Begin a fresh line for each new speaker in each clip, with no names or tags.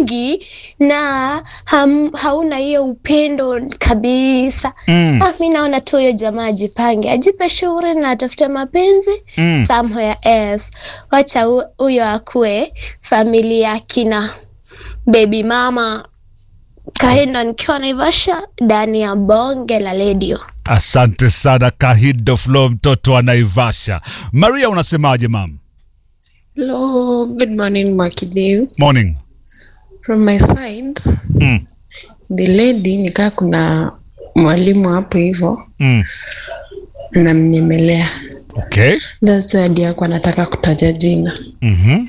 mingi na ham, hauna hiyo upendo kabisa
Mm.
ah, mi naona tu huyo jamaa ajipange ajipe shughuli na atafute mapenzi
Mm.
somewhere else wacha hu- huyo akue familia kina baby mama kaenda nikiwa naivasha ndani ya bonge la redio
Asante sana Kahindo Flo, mtoto wa Naivasha. Maria, unasemaje mam?
Hello, good morning, Mwakideu.
Morning.
From my side,
Mm.
the lady nikaa kuna mwalimu hapo hivyo
Mm.
anamnyemelea.
Okay.
That's why hadi yako anataka kutaja jina.
Mhm.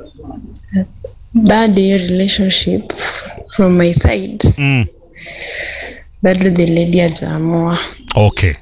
Bado hiyo relationship from my side,
Mm.
bado the lady hajaamua.
Okay.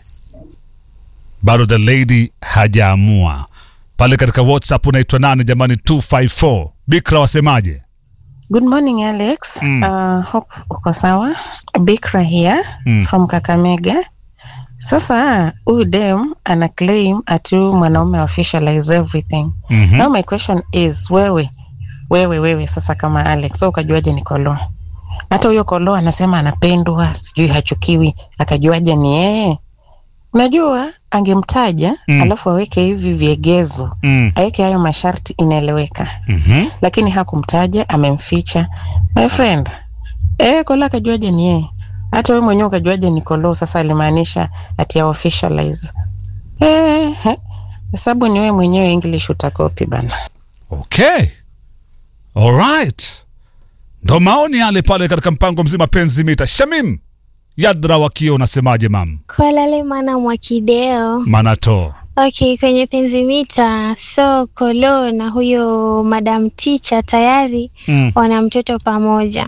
Bado the lady hajaamua. Pale katika WhatsApp unaitwa nani jamani? 254. Bikra wasemaje?
Good morning, Alex.
Mm.
Uh, hope uko sawa. Bikra here
Mm.
from Kakamega. Sasa huyu dem ana claim ati huyu mwanaume officialize everything.
Mhm.
Now my question is wewe wewe wewe sasa kama Alex, so ukajuaje ni Kolo? Hata huyo Kolo anasema anapendwa, sijui hachukiwi, akajuaje ni yeye? Unajua angemtaja
Mm.
alafu aweke hivi viegezo,
Mm.
aweke hayo masharti, inaeleweka
Mhm.
lakini hakumtaja, amemficha. My friend, eh, Kola akajuaje ni yeye? Hata wewe mwenyewe ukajuaje ni Kolo? Sasa alimaanisha ati ya officialize. Eh, he, hesabu ni wewe mwenyewe, English utakopi bana.
Okay. All right. Ndo maoni yale pale katika mpango mzima penzi mita. Shamim Yadra wakio unasemaje mam?
Kwalale mana Mwakideo.
Manato.
Okay, kwenye penzi mita, so Kolo na huyo madam teacher tayari
Mm.
wana mtoto pamoja,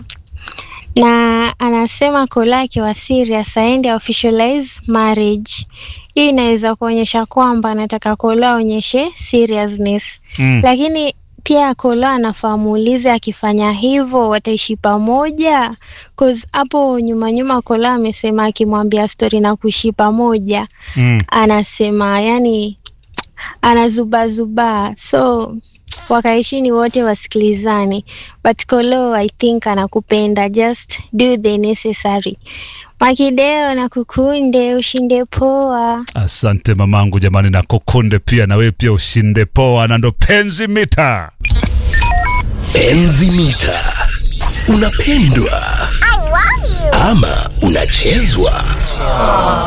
na anasema Kolo akiwa serious aende officialize marriage. Hii inaweza kuonyesha kwamba anataka Kolo aonyeshe seriousness
Mm.
lakini pia Kolo anafaa muulize akifanya hivyo wataishi pamoja, cause hapo nyuma nyuma Kolo amesema akimwambia stori na kuishi pamoja
Mm.
anasema yani anazubazuba, so wakaishini wote wasikilizane, but Kolo I think anakupenda, just do the necessary. Makideo na kukunde, ushinde poa.
Asante mamangu jamani, na kukunde pia na wewe pia ushinde poa, na ndo penzi mita.
Enzi mita. Unapendwa ama unachezwa?